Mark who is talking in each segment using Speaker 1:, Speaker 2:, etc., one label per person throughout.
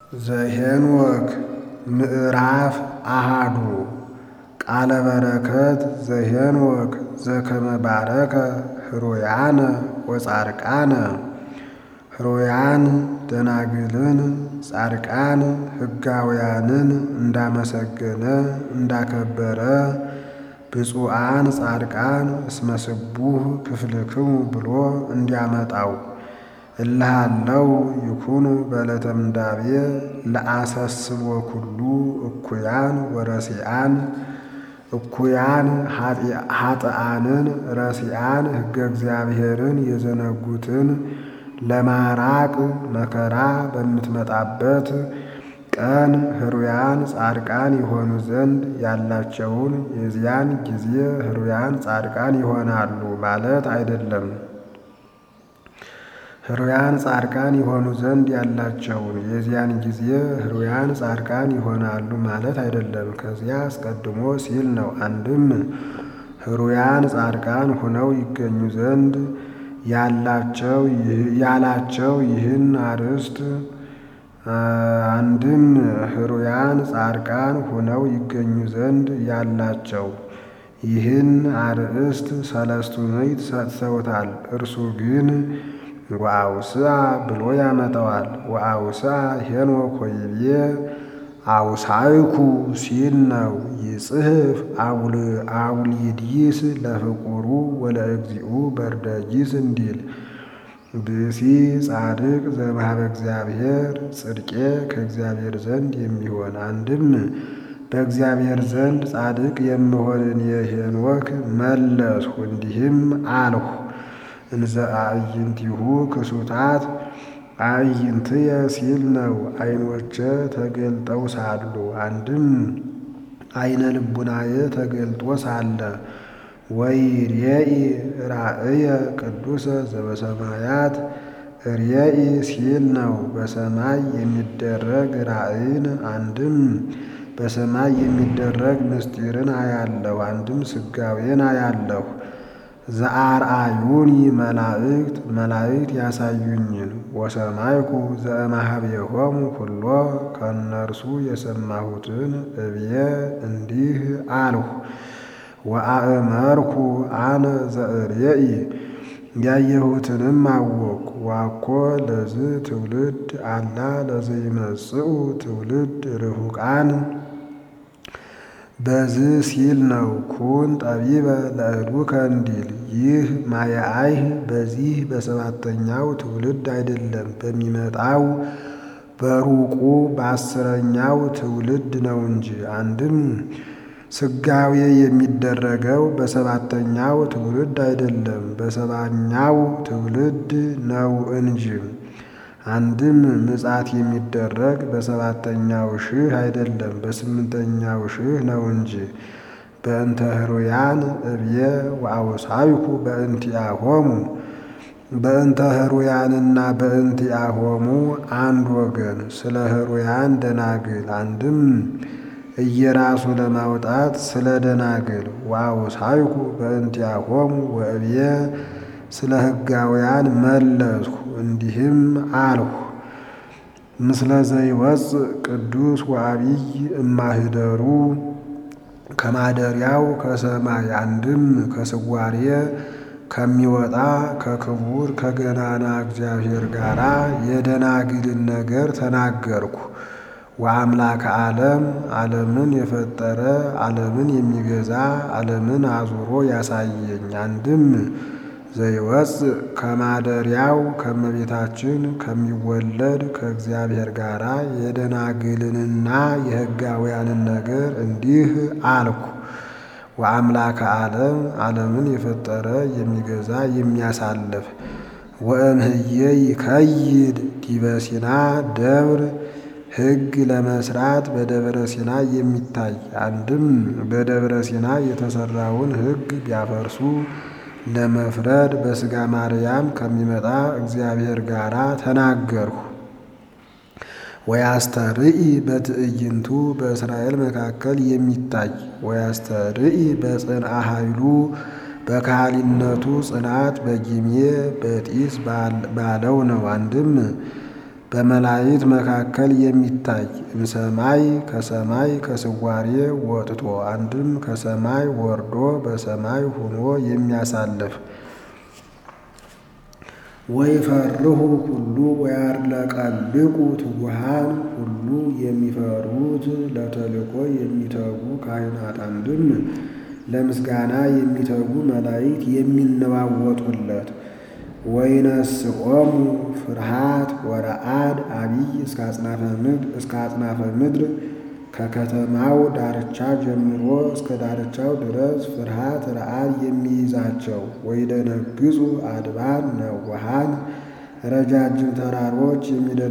Speaker 1: ዘኄንወክ ምዕራፍ አሃዱ ቃለ በረከት ዘኄንወክ ዘከመ ባረከ ህሩያነ ወጻድቃነ ህሩያን ደናግልን ጻድቃን ሕጋውያንን እንዳመሰገነ እንዳከበረ ብፁዓን ጻድቃን እስመ ስቡሕ ክፍልክሙ ብሎ እንዲያመጣው እልሃለው ይኩኑ በዕለተ ምንዳቤ ለአሰስቦ ኩሉ እኩያን ወረሲአን እኩያን ኃጥኣንን ረሲአን ሕገ እግዚአብሔርን የዘነጉትን ለማራቅ መከራ በምትመጣበት ቀን ህሩያን ጻድቃን ይሆኑ ዘንድ ያላቸውን የዚያን ጊዜ ህሩያን ጻድቃን ይሆናሉ ማለት አይደለም። ህሩያን ጻድቃን ይሆኑ ዘንድ ያላቸውን የዚያን ጊዜ ህሩያን ጻድቃን ይሆናሉ ማለት አይደለም። ከዚያ አስቀድሞ ሲል ነው። አንድም ህሩያን ጻድቃን ሁነው ይገኙ ዘንድ ያላቸው ያላቸው ይህን አርዕስት አንድም ህሩያን ጻድቃን ሁነው ይገኙ ዘንድ ያላቸው ይህን አርዕስት ሰለስቱ ምዕት ሰጥተውታል። እርሱ ግን ወአውስአ ብሎ ያመጣዋል። ወአውስአ ሄኖክ ወይቤ አውሳይኩ ሲል ነው። ይጽሕፍ አውሊድይስ ለፍቁሩ ወለእግዚኡ በርደጊስ እንዲል ብእሲ ጻድቅ ዘእምኀበ እግዚአብሔር ጽድቄ ከእግዚአብሔር ዘንድ የሚሆን አንድም በእግዚአብሔር ዘንድ ጻድቅ የምሆንን የሄኖክ መለስሁ እንዲህም አልሁ እንዘ አዕይንቲሁ ክሱታት አዕይንትየ ሲል ነው። ዓይኖቼ ተገልጠው ሳሉ አንድም ዓይነ ልቡናዬ ተገልጦ ሳለ ወይሬኢ ራእየ ቅዱሰ ዘበሰማያት ርኤኢ ሲል ነው። በሰማይ የሚደረግ ራእይን አንድም በሰማይ የሚደረግ ምስጢርን አያለሁ፣ አንድም ስጋዌን አያለሁ። ዘአርአዩኒ መላእክት መላእክት ያሳዩኝን ወሰማይኩ ዘእምኀቤሆሙ ኩሎ ከእነርሱ የሰማሁትን እብየ እንዲህ አልሁ። ወአእመርኩ አነ ዘእሬኢ ያየሁትንም አወቅኩ። ዋኮ ለዝ ትውልድ አላ ለዘይመጽኡ ትውልድ ርሁቃን በዝ ሲል ነው። ኩን ጠቢበ ለእሉከ እንዲል ይህ ማየአይህ በዚህ በሰባተኛው ትውልድ አይደለም፣ በሚመጣው በሩቁ በአስረኛው ትውልድ ነው እንጂ። አንድም ስጋዌ የሚደረገው በሰባተኛው ትውልድ አይደለም፣ በሰባኛው ትውልድ ነው እንጂ። አንድም ምጽአት የሚደረግ በሰባተኛው ሺህ አይደለም፣ በስምንተኛው ሺህ ነው እንጂ። በእንተ ህሩያን እብየ ወአውሳይኩ በእንቲአሆሙ በእንተ ህሩያንና በእንቲአሆሙ አንድ ወገን ስለ ህሩያን ደናግል አንድም እየራሱ ለማውጣት ስለ ደናግል ወአውሳይኩ በእንቲአሆሙ ወእብየ ስለ ሕጋውያን መለስሁ እንዲህም አልሁ። ምስለ ዘይወፅእ ቅዱስ ወአቢይ እማህደሩ ከማደሪያው ከሰማይ አንድም ከስዋሬ ከሚወጣ ከክቡር ከገናና እግዚአብሔር ጋር የደናግልን ነገር ተናገርኩ። ወአምላከ ዓለም ዓለምን የፈጠረ ዓለምን የሚገዛ ዓለምን አዙሮ ያሳየኝ አንድም ዘይወፅእ ከማደሪያው ከመቤታችን ከሚወለድ ከእግዚአብሔር ጋር የደናግልንና የሕጋውያንን ነገር እንዲህ አልኩ። ወአምላከ ዓለም ዓለምን የፈጠረ የሚገዛ የሚያሳልፍ ወእምህዬ ይከይድ ዲበ ሲና ደብር ሕግ ለመስራት በደብረ ሲና የሚታይ አንድም በደብረ ሲና የተሰራውን ሕግ ቢያፈርሱ ለመፍረድ በሥጋ ማርያም ከሚመጣ እግዚአብሔር ጋር ተናገርሁ። ወያስተርኢ በትዕይንቱ በእስራኤል መካከል የሚታይ ወያስተርኢ በጽንአ ኃይሉ በካህሊነቱ ጽናት በጊሜ በጢስ ባለው ነው። አንድም በመላእክት መካከል የሚታይ እምሰማይ ከሰማይ ከስዋሬ ወጥቶ አንድም ከሰማይ ወርዶ በሰማይ ሆኖ የሚያሳልፍ ወይፈርሁ ሁሉ ወያርለቀልቁ ትጉሃን ሁሉ የሚፈሩት ለተልእኮ የሚተጉ ካህናት አንድም ለምስጋና የሚተጉ መላእክት የሚነዋወጡለት ወይነስኦሙ ፍርሃት ወረአድ አቢይ እስከ አጽናፈ ምድር ከከተማው ዳርቻ ጀምሮ እስከ ዳርቻው ድረስ ፍርሃት ረአድ የሚይዛቸው ወይደነግጹ አድባር ነዋሃን ረጃጅም ተራሮች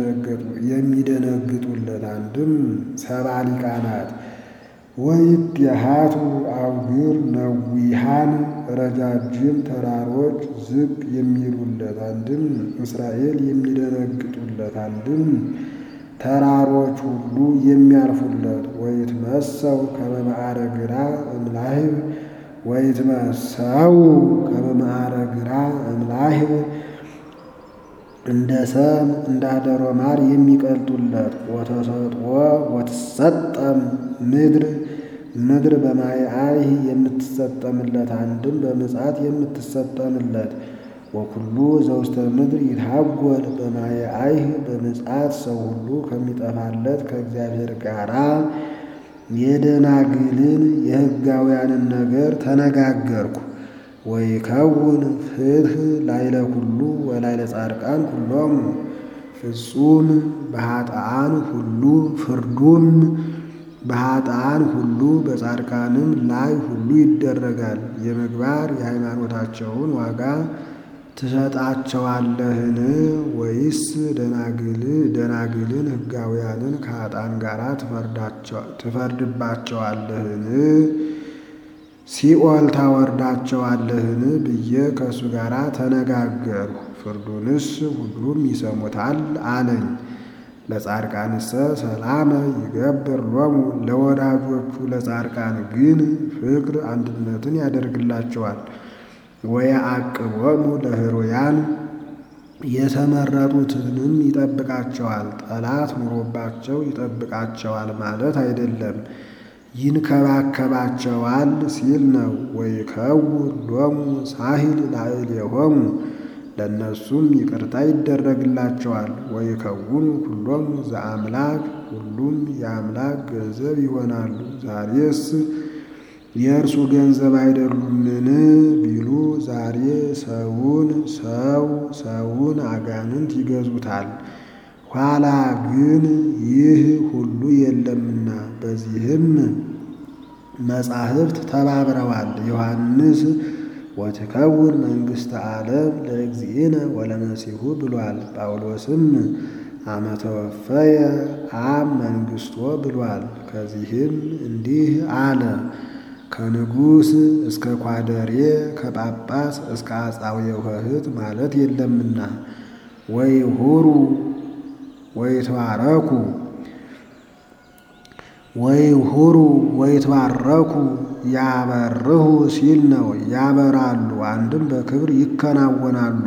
Speaker 1: የሚደነግጡለት አንድም ሰባ ሊቃናት ወይትየሃቱ አውግር ነዊሃን ረጃጅም ተራሮች ዝቅ የሚሉለት አንድም እስራኤል የሚደነግጡለት አንድም ተራሮች ሁሉ የሚያርፉለት ወይትመሰው ከመ ግራ እምላህብ ወይትመሰው ከመ ግራ እምላህብ እንደ ሰም እንደ አደሮ ማር የሚቀልጡለት ወተሰጥኦ ወትሰጠም ምድር ምድር በማየ አይህ የምትሰጠምለት አንድም በምጽአት የምትሰጠምለት ወኩሉ ዘውስተ ምድር ይታጎል በማየ አይህ በምጽአት ሰው ሁሉ ከሚጠፋለት ከእግዚአብሔር ጋራ የደናግልን የሕጋውያንን ነገር ተነጋገርኩ። ወይከውን ፍትሕ ላይለ ኩሉ ወላይለ ጻድቃን ኩሎሙ ፍጹም በኃጥአን ሁሉ ፍርዱም በኃጥአን ሁሉ በጻድቃንም ላይ ሁሉ ይደረጋል። የምግባር የሃይማኖታቸውን ዋጋ ትሰጣቸዋለህን? ወይስ ደናግልን ሕጋውያንን ከኃጥአን ጋር ትፈርድባቸዋለህን? ሲኦል ታወርዳቸዋለህን? ብዬ ከእሱ ጋር ተነጋገርሁ። ፍርዱንስ ሁሉም ይሰሙታል አለኝ። ለጻድቃንሰ ሰላመ ይገብር ሎሙ ለወዳጆቹ ለጻድቃን ግን ፍቅር አንድነትን ያደርግላቸዋል። ወየዐቅቦሙ ለሕሩያን የተመረጡትንም ይጠብቃቸዋል። ጠላት ኑሮባቸው ይጠብቃቸዋል ማለት አይደለም፣ ይንከባከባቸዋል ሲል ነው። ወይከውን ሎሙ ሳሂል ላዕሌሆሙ ለእነሱም ይቅርታ ይደረግላቸዋል። ወይከውኑ ኩሎሙ ዘአምላክ ሁሉም የአምላክ ገንዘብ ይሆናሉ። ዛሬስ የእርሱ ገንዘብ አይደሉምን ቢሉ ዛሬ ሰውን ሰው ሰውን አጋንንት ይገዙታል። ኋላ ግን ይህ ሁሉ የለምና በዚህም መጻሕፍት ተባብረዋል። ዮሐንስ ወትከውን መንግሥተ ዓለም ለእግዚእነ ወለመሲሑ ብሏል። ጳውሎስም አመተወፈየ አብ መንግሥቶ ብሏል። ከዚህም እንዲህ አለ ከንጉሥ እስከ ኳደሬ ከጳጳስ እስከ አጻዊ ውህት ማለት የለምና ወይሁሩ ወይትባረኩ ወይሁሩ ወይትባረኩ ያበርሁ ሲል ነው። ያበራሉ አንድም በክብር ይከናወናሉ።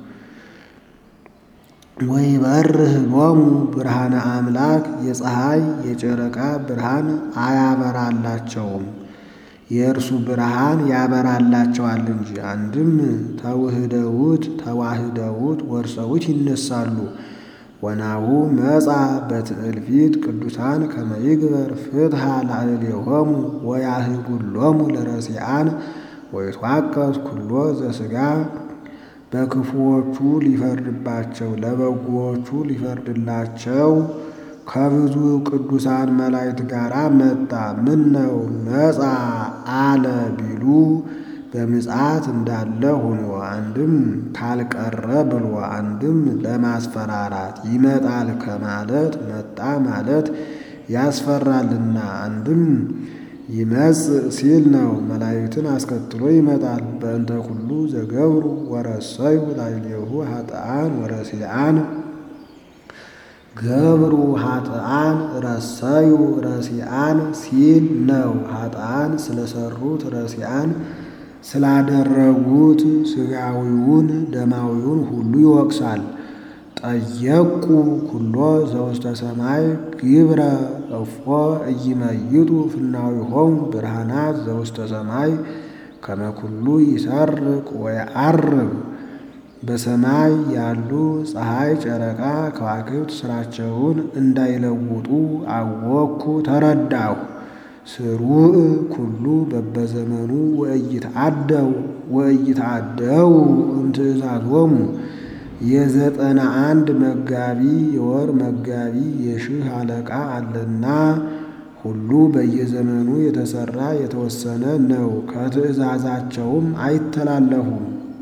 Speaker 1: ወይበርህ ሎሙ ብርሃነ አምላክ የፀሐይ የጨረቃ ብርሃን አያበራላቸውም የእርሱ ብርሃን ያበራላቸዋል እንጂ። አንድም ተውህደውት ተዋህደውት ወርሰውት ይነሳሉ። ወናሁ መጻ በትእልፊት ቅዱሳን ከመይግበር ፍትሐ ላዕሌሆሙ ወያህጉሎሙ ለረሲአን ወይትዋቀስ ኩሎ ዘሥጋ በክፉዎቹ ሊፈርድባቸው ለበጎዎቹ ሊፈርድላቸው ከብዙ ቅዱሳን መላእክት ጋር መጣ። ምን ነው መጻ አለ ቢሉ በምጽአት እንዳለ ሆኖ አንድም ካልቀረ ብሎ አንድም ለማስፈራራት ይመጣል ከማለት መጣ ማለት ያስፈራልና አንድም ይመጽእ ሲል ነው። መላእክትን አስከትሎ ይመጣል። በእንተ ኩሉ ዘገብሩ ወረሰዩ ላዕሌሁ ኃጥአን ወረሲአን ገብሩ ኃጥአን ረሰዩ ረሲአን ሲል ነው። ኃጥአን ስለሰሩት ረሲአን ስላደረጉት ሥጋዊውን ደማዊውን ሁሉ ይወቅሳል። ጠየቁ ኩሎ ዘውስተ ሰማይ ግብረ እፎ እይመይጡ ፍናዊሆሙ ብርሃናት ዘውስተ ሰማይ ከመ ኩሉ ይሰርቅ ወየዐርብ በሰማይ ያሉ ፀሐይ፣ ጨረቃ፣ ከዋክብት ስራቸውን እንዳይለውጡ አወኩ ተረዳሁ። ስሩዕ ኩሉ በበዘመኑ ወእይትዓደው ወእይትዓደው እምትእዛዞሙ የዘጠና አንድ መጋቢ የወር መጋቢ የሺህ አለቃ አለና ሁሉ በየዘመኑ የተሰራ የተወሰነ ነው። ከትእዛዛቸውም አይተላለፉም።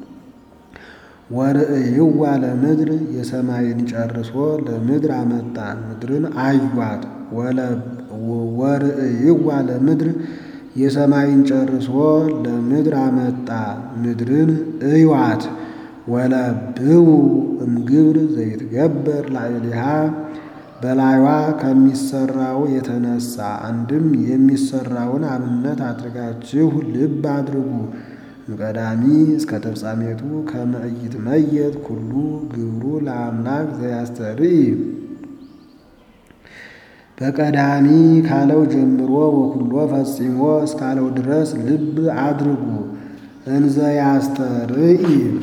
Speaker 1: ወርእይዋ ለምድር የሰማይን ጨርሶ ለምድር አመጣ ምድርን አዩአት። ወርእይዋ ለምድር የሰማይን ጨርሶ ለምድር አመጣ ምድርን እዩዋት። ወለብው እምግብር ዘይትገበር ላዕሌሃ በላይዋ ከሚሰራው የተነሳ አንድም የሚሰራውን አብነት አድርጋችሁ ልብ አድርጉ። እምቀዳሚ እስከ ተፍጻሜቱ ከመ ኢይትመየጥ ኩሉ ግብሩ ለአምላክ ዘያስተርኢ በቀዳሚ ካለው ጀምሮ ወኩሎ ፈጺሞ እስካለው ድረስ ልብ አድርጉ። እንዘ ያስተርኢ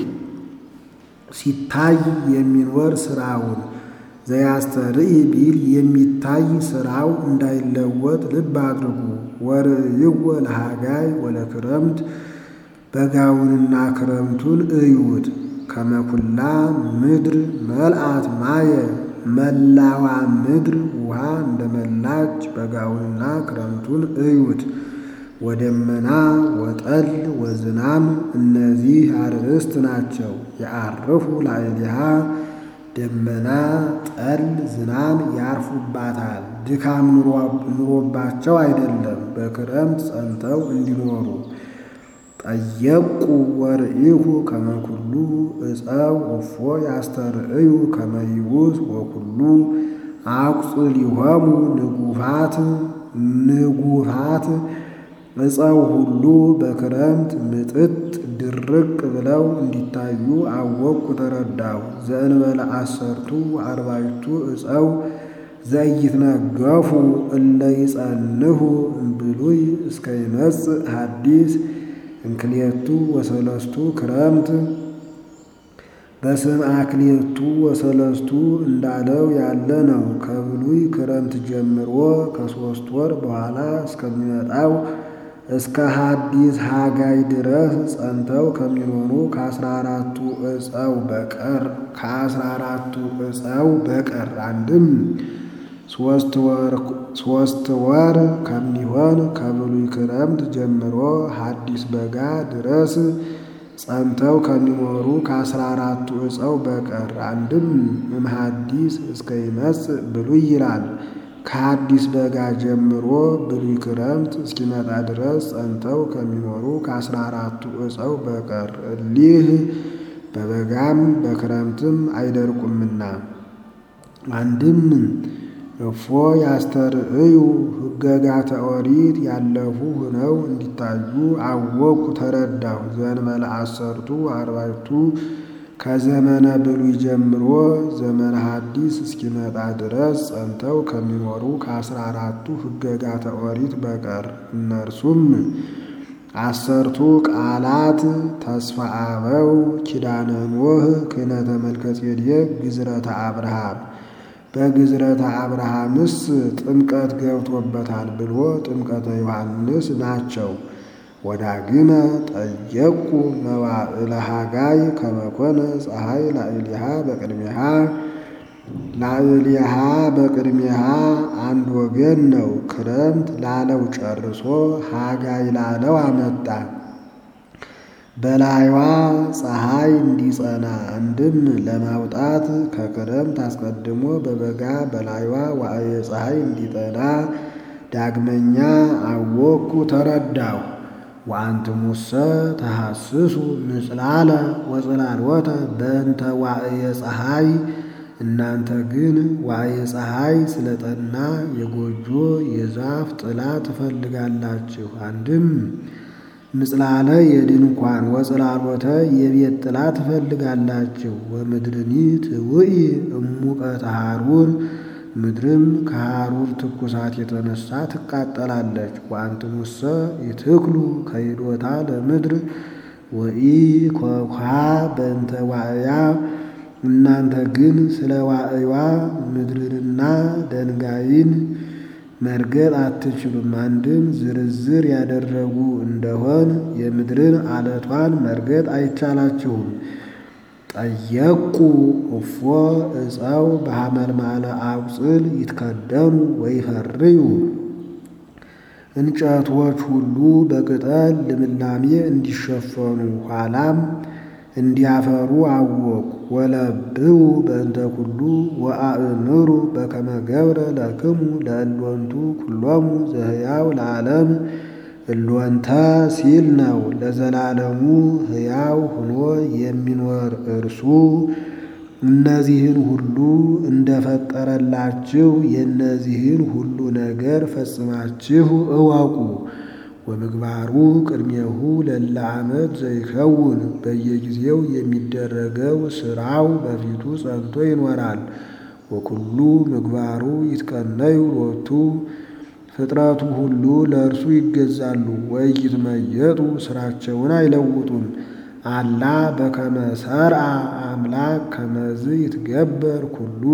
Speaker 1: ሲታይ የሚኖር ስራውን ዘያስተርኢ ቢል የሚታይ ስራው እንዳይለወጥ ልብ አድርጉ። ወርእይዎ ለሃጋይ ወለክረምት በጋውንና ክረምቱን እዩት። ከመኩላ ምድር መልአት ማየ መላዋ ምድር ውሃ እንደመላች በጋውንና ክረምቱን እዩት። ወደመና ወጠል ወዝናም እነዚህ አርእስት ናቸው። የዐርፉ ላዕሌሃ ደመና ጠል ዝናም ያርፉባታል። ድካም ኑሮባቸው አይደለም፣ በክረምት ጸንተው እንዲኖሩ። ጠየቁ ወርኢሁ ከመ ኩሉ ዕፀው እፎ ያስተርእዩ ከመ ይቡስ ወኩሉ አቁጽሊሆሙ ንጉፋት ንጉፋት ዕፀው ሁሉ በክረምት ምጥጥ ድርቅ ብለው እንዲታዩ አወቅኩ ተረዳሁ። ዘእንበለ አሰርቱ አርባዕቱ ዕፀው ዘኢይትነገፉ እለ ይጸንሁ እምብሉይ እስከ ይመጽእ ሐዲስ እንክልኤቱ ወሰለስቱ ክረምት በስም አክልኤቱ ወሰለስቱ እንዳለው ያለ ነው። ከብሉይ ክረምት ጀምሮ ከሦስት ወር በኋላ እስከሚመጣው እስከ ሐዲስ ሐጋይ ድረስ ጸንተው ከሚኖሩ ከአስራ አራቱ ዕፀው በቀር ከአስራ አራቱ ዕፀው በቀር አንድም ሦስት ወር ከሚሆን ከብሉይ ክረምት ጀምሮ ሐዲስ በጋ ድረስ ጸንተው ከሚኖሩ ከአስራ አራቱ ዕፀው በቀር አንድም እምሐዲስ እስከ ይመጽእ ብሉይ ይላል። ከሐዲስ በጋ ጀምሮ ብሉይ ክረምት እስኪመጣ ድረስ ጸንተው ከሚኖሩ ከአስራ አራቱ ዕፀው በቀር እሊህ በበጋም በክረምትም አይደርቁምና። አንድም እፎ ያስተርእዩ ሕገጋተ ኦሪት ያለፉ ሆነው እንዲታዩ አወቅኩ ተረዳሁ። ዘእንበለ አሰርቱ አርባዕቱ ከዘመነ ብሉይ ጀምሮ ዘመነ ሐዲስ እስኪመጣ ድረስ ጸንተው ከሚኖሩ ከአስራ አራቱ ሕገጋተ ኦሪት በቀር እነርሱም አሰርቱ ቃላት ተስፋ አበው ኪዳነ ኖህ ክህነተ መልከ ጼዴቅ ግዝረተ አብርሃም በግዝረተ አብርሃምስ ጥምቀት ገብቶበታል ብሎ ጥምቀተ ዮሐንስ ናቸው። ወዳግመ ጠየቁ መዋዕለ ሐጋይ ከመ ኮነ ፀሐይ ላዕሌሃ በቅድሜሃ ላዕሌሃ በቅድሜሃ አንድ ወገን ነው። ክረምት ላለው ጨርሶ ሐጋይ ላለው አመጣ። በላይዋ ፀሐይ እንዲጸና አንድም ለማውጣት ከክረምት አስቀድሞ በበጋ በላይዋ ዋዕየ ፀሐይ እንዲጠና ዳግመኛ አወቅኩ ተረዳሁ። ወአንትሙሰ ተሐስሱ ምጽላለ ወጽላልወተ በእንተ ዋዕየ ፀሐይ እናንተ ግን ዋዕየ ፀሐይ ስለጠና የጎጆ የዛፍ ጥላ ትፈልጋላችሁ። አንድም ምጽላለ የድንኳን ወጽላሎተ የቤት ጥላ ትፈልጋላችሁ። ወምድርኒ ትውኢ እሙቀተ ሐሩር ምድርም ከሐሩር ትኩሳት የተነሳ ትቃጠላለች። ወአንትሙሰ ይትክሉ ከይዶታ ለምድር ወኢ ኮኳ በእንተ ዋዕያ እናንተ ግን ስለ ዋዕዋ ምድርንና ደንጋይን መርገጥ አትችሉም። አንድም ዝርዝር ያደረጉ እንደሆን የምድርን አለቷን መርገጥ አይቻላችሁም። ጠየቁ እፎ እፀው በሐመልማለ አቁጽል ይትከደኑ ወይፈርዩ እንጨቶች ሁሉ በቅጠል ልምላሜ እንዲሸፈኑ ኋላም እንዲያፈሩ አወቁ። ወለብው በእንተ ኩሉ ወአእምሩ በከመ ገብረ ለክሙ ለእሎንቱ ኩሎሙ ዘህያው ለዓለም እሎንተ ሲል ነው። ለዘላለሙ ሕያው ሆኖ የሚኖር እርሱ እነዚህን ሁሉ እንደፈጠረላችሁ የእነዚህን ሁሉ ነገር ፈጽማችሁ እወቁ። ወምግባሩ ቅድሜሁ ለለ ዓመት ዘይከውን በየጊዜው የሚደረገው ስራው በፊቱ ጸንቶ ይኖራል። ወኩሉ ምግባሩ ይትቀነዩ ሎቱ ፍጥረቱ ሁሉ ለእርሱ ይገዛሉ። ወይትመየጡ ስራቸውን አይለውጡም። አላ በከመ ሰርአ አምላክ ከመዝ ይትገበር ኩሉ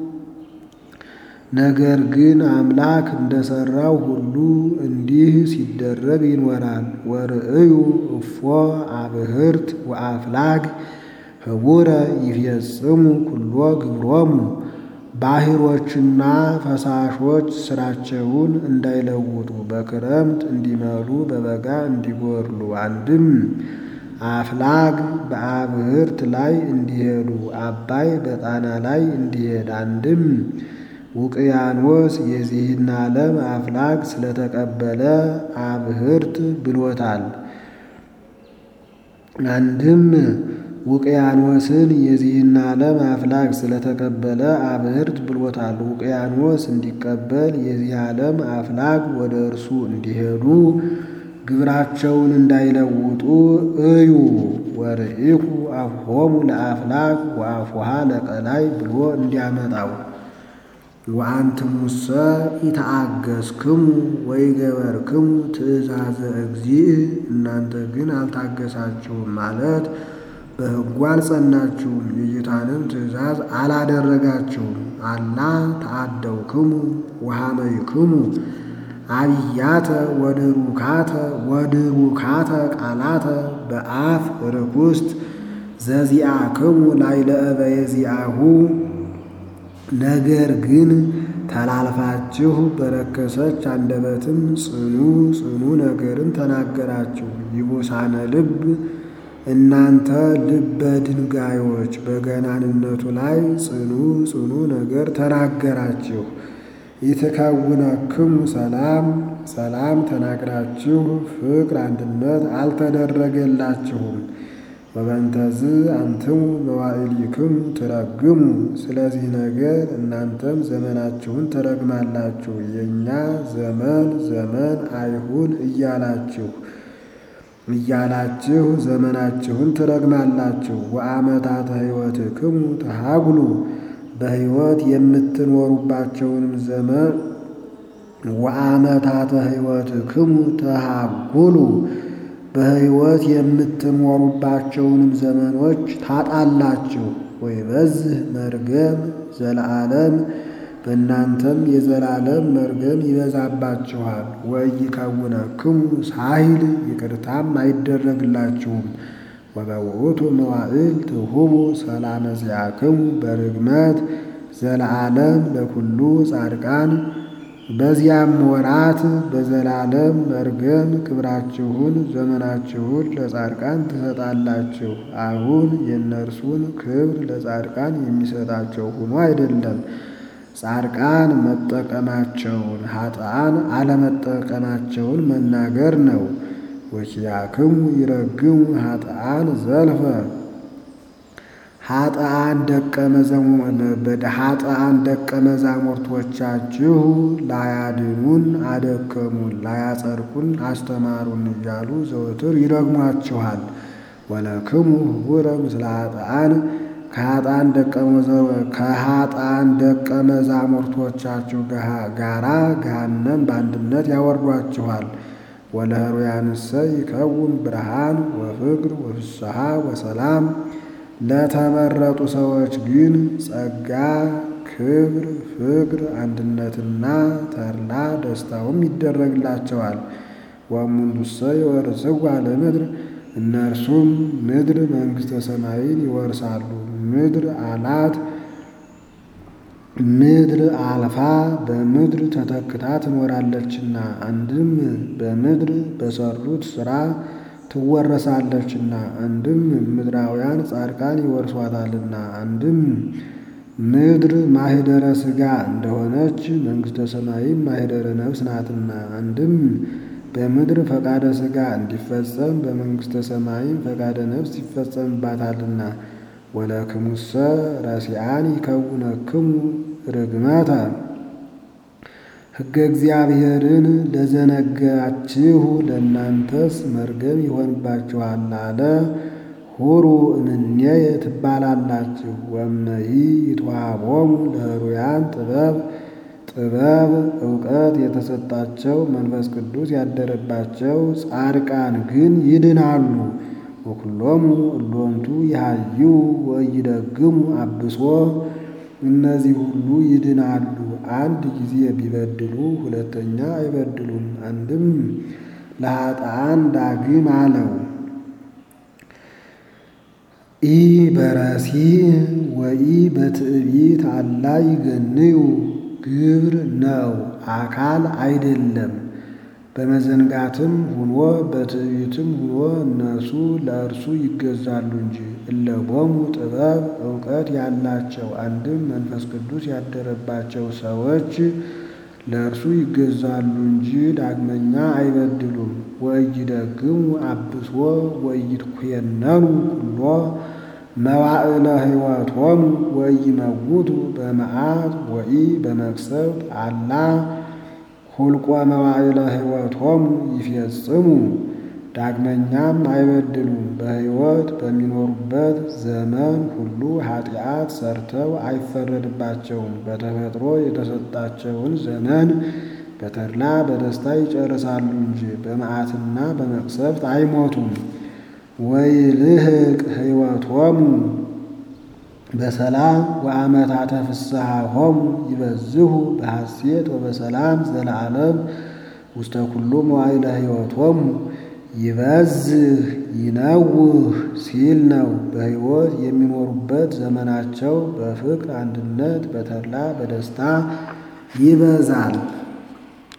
Speaker 1: ነገር ግን አምላክ እንደሰራው ሁሉ እንዲህ ሲደረግ ይኖራል። ወርእዩ እፎ አብህርት ወአፍላግ ህቡረ ይፈጽሙ ኩሎ ግብሮሙ ባሕሮችና ፈሳሾች ስራቸውን እንዳይለውጡ በክረምት እንዲመሉ በበጋ እንዲጎርሉ አንድም አፍላግ በአብህርት ላይ እንዲሄዱ አባይ በጣና ላይ እንዲሄድ አንድም ውቅያኖስ የዚህን ዓለም አፍላግ ስለተቀበለ አብህርት ብሎታል። አንድም ውቅያኖስን የዚህን ዓለም አፍላግ ስለተቀበለ አብህርት ብሎታል። ውቅያኖስ እንዲቀበል የዚህ ዓለም አፍላግ ወደ እርሱ እንዲሄዱ ግብራቸውን እንዳይለውጡ እዩ። ወርኢኩ አፍሆሙ ለአፍላግ ወአፉሃ ለቀላይ ብሎ እንዲያመጣው ወአንትሙሰ ኢተአገስክሙ ወይገበርክሙ ትእዛዘ እግዚእ እናንተ ግን አልታገሳችሁም ማለት በሕጉ አልጸናችሁም፣ የጌታንም ትእዛዝ አላደረጋችሁም። አላ ተአደውክሙ ወሃመይክሙ አብያተ ወድሩካተ ወድሩካተ ቃላተ በአፍ ርኩስት ዘዚአክሙ ላዕለ እበየዚአሁ ነገር ግን ተላልፋችሁ በረከሰች አንደበትም ጽኑ ጽኑ ነገርን ተናገራችሁ። ይቡሳነ ልብ እናንተ ልበ ድንጋዮች በገናንነቱ ላይ ጽኑ ጽኑ ነገር ተናገራችሁ። ይትከውነክሙ ሰላም ሰላም ተናግራችሁ ፍቅር አንድነት አልተደረገላችሁም። ወበንተዝ አንትሙ መዋዕሊክሙ ትረግሙ ስለዚህ ነገር እናንተም ዘመናችሁን ትረግማላችሁ። የእኛ ዘመን ዘመን አይሁን እያላችሁ እያላችሁ ዘመናችሁን ትረግማላችሁ። ወአመታተ ሕይወትክሙ ተሃጉሉ በሕይወት የምትኖሩባቸውንም ዘመን ወአመታተ ሕይወትክሙ ተሃጉሉ በሕይወት የምትኖሩባቸውንም ዘመኖች ታጣላችሁ። ወይበዝህ መርገም ዘለዓለም በእናንተም የዘላለም መርገም ይበዛባችኋል። ወኢይከውነክሙ ሳሂል ይቅርታም አይደረግላችሁም። ወበውእቱ መዋዕል ትሁቡ ሰላመ ዚአክሙ በርግመት ዘለዓለም ለኩሉ ጻድቃን በዚያም ወራት በዘላለም መርገም ክብራችሁን ዘመናችሁን ለጻድቃን ትሰጣላችሁ። አሁን የእነርሱን ክብር ለጻድቃን የሚሰጣቸው ሆኖ አይደለም፣ ጻድቃን መጠቀማቸውን ኃጥአን አለመጠቀማቸውን መናገር ነው። ወኪያክሙ ይረግሙ ኃጥአን ዘልፈ ኃጥአን ደቀ መዛሙርቶቻችሁ ላያድኑን አደከሙን፣ ላያጸድቁን አስተማሩን እያሉ ዘወትር ይረግሟችኋል። ወለክሙ ህቡረ ምስለ ኃጥአን ከኃጥአን ደቀ መዛሙርቶቻችሁ ጋራ ገሃነም በአንድነት ያወርዷችኋል። ወለህሩያንሰ ይከውን ብርሃን ወፍቅር ወፍስሐ ወሰላም ለተመረጡ ሰዎች ግን ጸጋ፣ ክብር፣ ፍቅር፣ አንድነትና ተድላ ደስታውም ይደረግላቸዋል። ወእሙንቱሰ ይወርስዋ ለምድር እነርሱም ምድር መንግሥተ ሰማይን ይወርሳሉ። ምድር አላት ምድር አልፋ በምድር ተተክታ ትኖራለችና፣ አንድም በምድር በሰሩት ሥራ ትወረሳለችና፣ አንድም ምድራውያን ጻድቃን ይወርሷታልና፣ አንድም ምድር ማኅደረ ሥጋ እንደሆነች መንግሥተ ሰማይም ማኅደረ ነፍስ ናትና፣ አንድም በምድር ፈቃደ ሥጋ እንዲፈጸም በመንግሥተ ሰማይም ፈቃደ ነፍስ ይፈጸምባታልና። ወለክሙሰ ረሲአን ይከውነክሙ ርግመተ ሕገ እግዚአብሔርን ለዘነጋችሁ ለእናንተስ መርገም ይሆንባችኋል አለ። ሁሩ እምኔየ ትባላላችሁ። ወእምነሂ ይትወሃቦሙ ለህሩያን ጥበብ ጥበብ እውቀት የተሰጣቸው መንፈስ ቅዱስ ያደረባቸው ጻድቃን ግን ይድናሉ። ወኩሎሙ እሎንቱ ይሃዩ ወይደግሙ አብሶ እነዚህ ሁሉ ይድናሉ። አንድ ጊዜ ቢበድሉ ሁለተኛ አይበድሉም። አንድም ለኃጥአን ዳግም አለው ኢ በረሲዕ ወኢ በትዕቢት አላ ይገንዩ ግብር ነው አካል አይደለም። በመዘንጋትም ሁኖ በትዕቢትም ሁኖ እነሱ ለእርሱ ይገዛሉ እንጂ። እለቦሙ ጥበብ እውቀት ያላቸው አንድም መንፈስ ቅዱስ ያደረባቸው ሰዎች ለእርሱ ይገዛሉ እንጂ ዳግመኛ አይበድሉም። ወኢይደግሙ አብሶ ወኢይትኮነኑ ኩሎ መዋዕለ ሕይወቶሙ ወኢይመውቱ በመዓት ወኢ በመቅሰፍት አላ ሁልቆ መዋዕለ ሕይወቶሙ ይፌጽሙ። ዳግመኛም አይበድሉም። በሕይወት በሚኖሩበት ዘመን ሁሉ ኃጢአት ሰርተው አይፈረድባቸውም። በተፈጥሮ የተሰጣቸውን ዘመን በተድላ በደስታ ይጨርሳሉ እንጂ በመዓትና በመቅሰፍት አይሞቱም። ወይልህቅ ሕይወቶሙ በሰላም ወአመታተ ፍስሐሆሙ ይበዝሁ በሐሴት ወበሰላም ዘለዓለም ውስተ ኩሉ መዋዕለ ሕይወቶሙ ይበዝህ ይነውህ ሲል ነው። በሕይወት የሚኖሩበት ዘመናቸው በፍቅር አንድነት፣ በተድላ በደስታ ይበዛል።